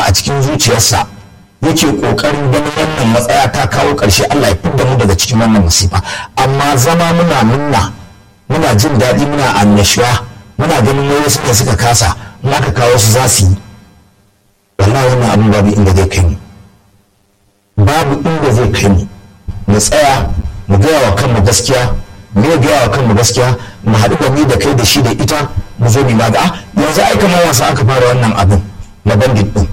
a cikin zuciyarsa yake kokarin ganin wannan matsaya ta kawo ƙarshe Allah ya fidda mu daga cikin wannan musifa amma zama muna munna muna jin daɗi muna annashuwa muna ganin wani suka suka kasa in aka kawo su za su yi wallahi wannan abin babu inda zai kai mu babu inda zai kai mu mu tsaya mu gaya wa kanmu gaskiya mu gaya wa kanmu gaskiya mu haɗu da ni da kai da shi da ita mu zo mu maga yanzu ai kamar wasa aka fara wannan abin na bandit din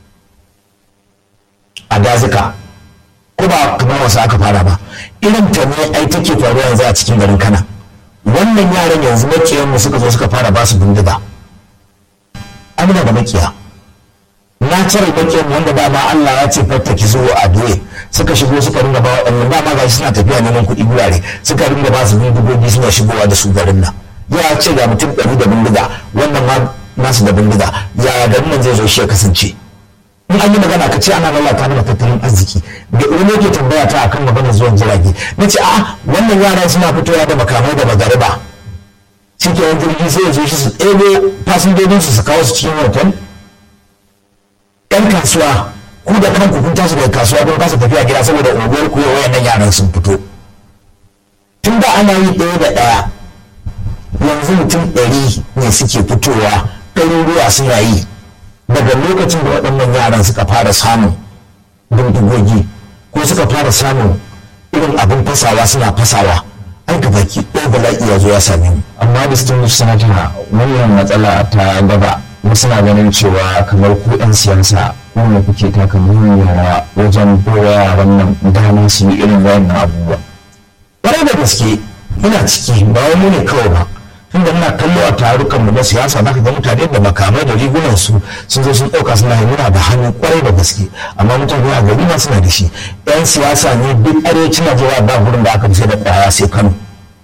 a dazuka ko ba kamar wasa aka fara ba irin ta ne ai take faruwa yanzu a cikin garin kana wannan yaran yanzu makiyan mu suka zo suka fara ba su bindiga amina da makiya na cire makiyan wanda dama Allah ya ce fatta ki zo a doye suka shigo suka ringa ba waɗannan dama ga suna tafiya neman kuɗi gurare suka ringa ba su bindigogi suna shigowa da su garin nan ya ce ga mutum ɗari da bindiga wannan ma nasu da bindiga ya garin nan zai zo shi ya kasance in an yi magana ka ce ana lalata mana tattalin arziki da wani yake tambaya ta akan maganar zuwan jirage na ce a wannan yaran suna fitowa da makamai da magariba shi ke wani jirgi sai ya zo shi su ɗebo fasinjojin su su kawo su cikin hotel ɗan kasuwa ku da kanku kun tashi daga kasuwa don kasa tafiya gida saboda unguwar ku yau wayannan yaran sun fito tun da ana yi ɗaya da ɗaya yanzu mutum ɗari ne suke fitowa ɗaruruwa suna yi daga lokacin da waɗannan yaran suka fara samun bindigogi ko suka fara samun irin abin fasawa suna fasawa an ka baki ɗaya bala'i ya zo ya same mu amma distinguished senator wannan matsala ta gaba wasu na ganin cewa kamar ku 'yan siyasa kuma kuke taka muhimmiyar rawa wajen kowa yaran nan dama su yi irin wannan abubuwa ƙwarai da gaske muna ciki ba wai mu ne kawai ba tunda muna kallo a tarukan mu na siyasa zaka ga mutane da makamai da rigunan su sun zo sun ɗauka suna yi muna da hannu ƙwarai da gaske amma mutane a gari ma suna da shi yan siyasa ne duk arewacin najeriya ba gurin da aka fi sai da ƙwaya sai kano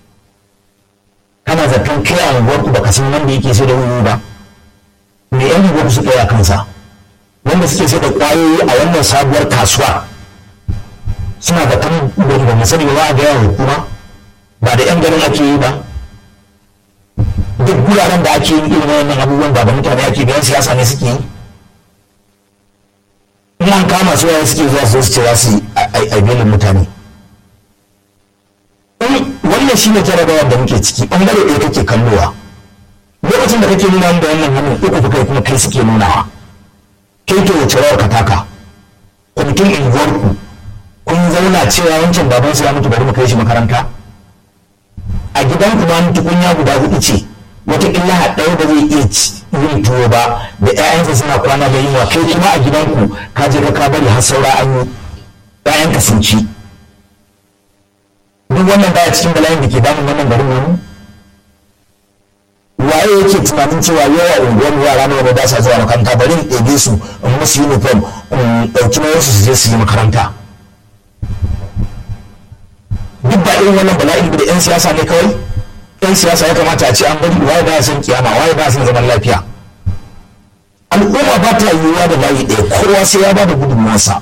kana zaton kai a unguwar ku baka san wanda yake sai da wuri ba me yan unguwar ku suka yi a kansa wanda suke sai da ƙwayoyi a wannan sabuwar kasuwa suna da kan ba mu sani ba a gaya hukuma ba da yan garin ake yi ba duk guraren da ake yin irin wannan abubuwan ba da mutane ake biyan siyasa ne suke yi in an kama su yayin suke zuwa su ce za su yi aibelin mutane wannan shi ne jarabawar da muke ciki ɓangare ɗaya kake kallowa lokacin da kake nuna da wannan hannun uku fa kai kuma kai suke nunawa kai to wace rawar ka taka kwamitin unguwarku kun zauna cewa wancan babansu ya mutu bari mu kai shi makaranta a gidan kuma tukunya guda hudu ce wataƙila ɗaya ba zai iya yin tuwo ba da 'ya'yansa suna kwana da yunwa kai kuma a gidanku ka je ka bari har saura an yi 'ya'yanka sun ci duk wannan baya cikin bala'in da ke damun wannan garin wani waye yake tunanin cewa yawa unguwar yara ne wanda ba sa zuwa makaranta bari in ɗebe su in musu uniform in ɗauki na su je su yi makaranta duk ba irin wannan bala'in da 'yan siyasa ne kawai 'yan siyasa ya kamata a ce an bari waye ba son kiyama waye ba son zaman lafiya al'umma ba ta yiwuwa da layi ɗaya kowa sai ya ba da gudunmuwarsa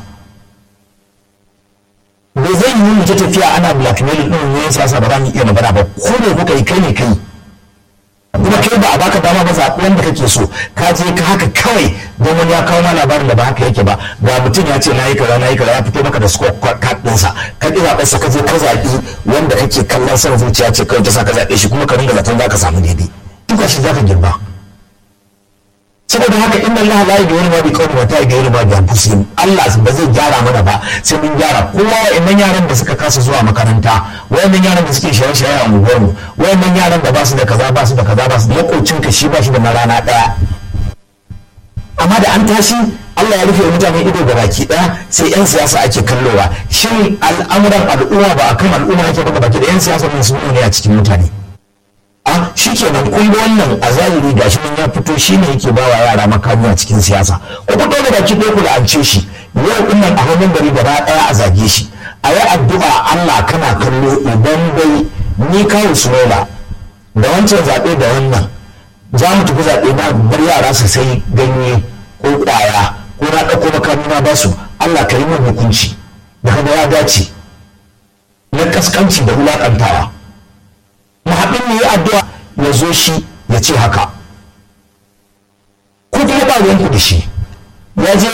bai zai yi mu ta tafiya ana blackmail ɗin 'yan siyasa ba za mu iya magana ba ko ne kuka yi kai ne kai kuma kai ba a baka dama ba zaɓi wanda kake so ka je ka haka kawai don wani ya kawo ma labarin da ba haka yake ba ga mutum ya ce na yi kaza na yi kaza ya fito maka da score card ɗinsa ka ƙi zaɓen sa ka je ka zaɓi wanda kake kallon son zuciya ce kawai ta sa ka zaɓe shi kuma ka ringa zaton za ka samu daidai duka shi za ka girba saboda haka inna Allah la yughayyiru ma bi qawmin wa ta yughayyiru ma bi anfusihim Allah ba zai gyara mana ba sai mun gyara kowa wa'annan yaran da suka kasa zuwa makaranta wa'annan yaran da suke shaye-shaye a unguwar mu wa'annan yaran da ba su da kaza ba su da kaza ba su da makocin ka shi ba shi da na rana daya amma da an tashi Allah ya rufe mutane ido da baki daya sai yan siyasa ake kallowa shin al'amuran al'umma ba akan al'umma yake ba baki da yan siyasa mun su ne a cikin mutane a shi kenan kun ga wannan a zahiri gashi nan ya fito shi ne yake bawa yara makami a cikin siyasa ku fito da baki ɗaya ku la'ance shi yau din nan a hannun gari gaba ɗaya a zage shi a yi addu'a Allah kana kallo idan dai ni kawo sunola da wancan zaɓe da wannan za mu tafi zaɓe na bar yara su sai ganye ko ƙwaya ko na ɗauko makami na basu Allah ka yi min hukunci da kada ya dace na kaskanci da wulaƙantawa mahaɗin ne ya addu'a ya zo shi ya ce haka ko kuma ba ruwanku da shi ya je